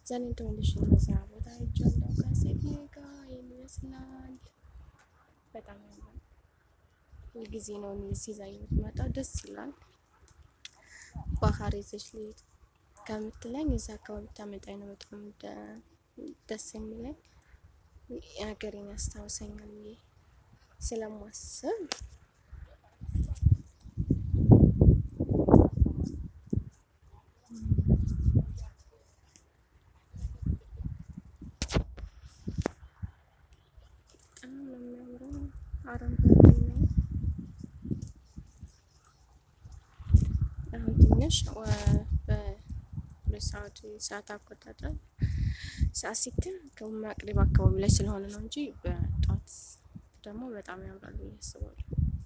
ዛኔ ተመልሼ እነዛ ቦታ ሄጃለሁ ከሴት ጋር ይህን ይመስላል። በጣም ያምራል። ሁልጊዜ ነው እኔ ሲዛ የምትመጣው ደስ ይላል። ባህር ይዘሽ ልሂድ ከምትለኝ እዛ አካባቢ ታመጣኝ ነው በጣም ደስ የሚለኝ ሀገሬን ያስታውሰኛል ብዬ ስለማስብ በጣም ነው የሚያምረው። አረንጓዴ ነው። አሁን ትንሽ በሁለት ሰዓት ሰዓት አቆጣጠር ሰዓት ሲትል ከማቅሪብ አካባቢ ላይ ስለሆነ ነው እንጂ በጧት ደግሞ በጣም ያምራል ብዬ አስባለሁ።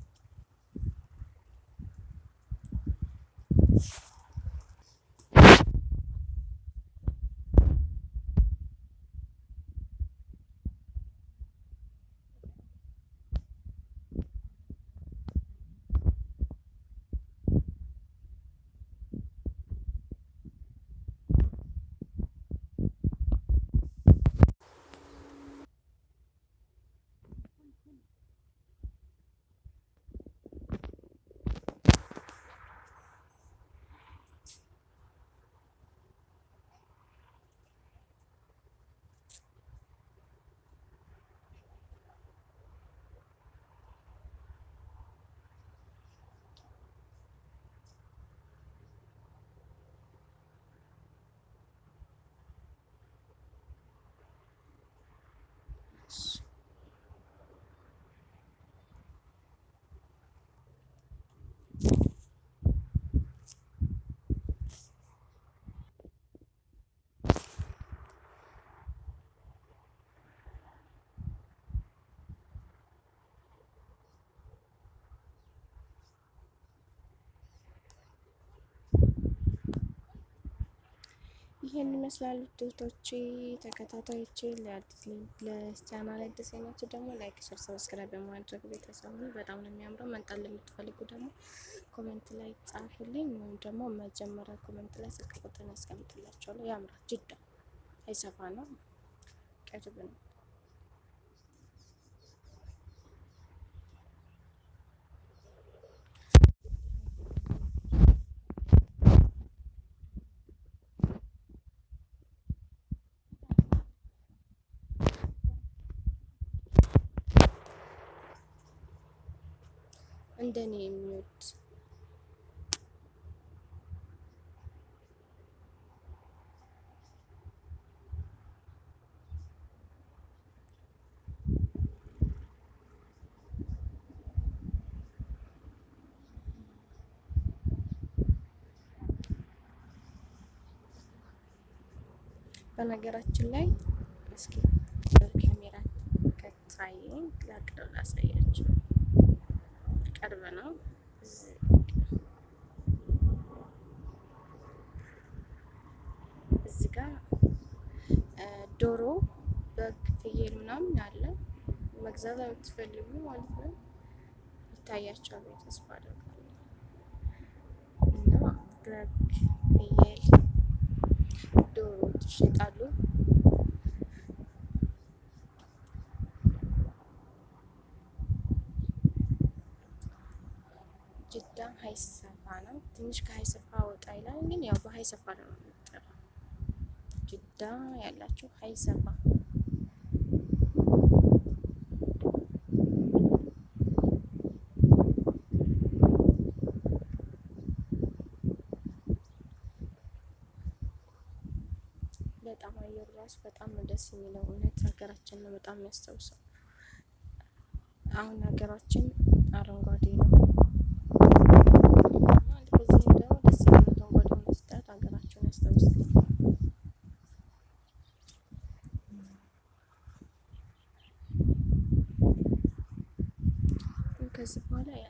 ይህን ይመስላሉ ትምህርቶቼ ተከታታዮቼ። ለቻናል አዲስ ናቸው ደግሞ ላይክ፣ ሸር፣ ሰብስክራይብ በማድረግ ቤተሰብ ነው። በጣም ነው የሚያምረው። መምጣት ለምትፈልጉ ደግሞ ኮሜንት ላይ ጻፉልኝ፣ ወይም ደግሞ መጀመሪያ ኮሜንት ላይ ስልክ ቁጥር ያስቀምጥላቸዋለሁ። ያምራል። ጅዳ አይሰፋ ነው፣ ቅርብ ነው። እንደኔ የሚወድ በነገራችን ላይ እስኪ ካሜራ ከታየኝ ላቅደው ላሳያችሁ። ቅርብ ነው። እዚህ ጋር ዶሮ፣ በግ፣ ፍየል ምናምን አለ። መግዛት የምትፈልጉ ማለት ነው ይታያቸዋል ተስፋ አደርጋለሁ። እና በግ፣ ፍየል፣ ዶሮ ይሸጣሉ። ጅዳ ሀይሰፋ ነው። ትንሽ ከሀይሰፋ ወጣ ይላል፣ ግን ያው በሀይሰፋ ነው የሚጠራው። ጅዳ ያላችሁ ሀይሰፋ በጣም አየሩ ራሱ በጣም ነው ደስ የሚለው። እውነት ሀገራችን ነው በጣም የሚያስታውሰው። አሁን ሀገራችን አረንጓዴ ነው። በዚህ ደግሞ ደስ የሚል አረንጓዴ መስጠት ሀገራቸውን ያስታውሳል። ከዚህ በኋላ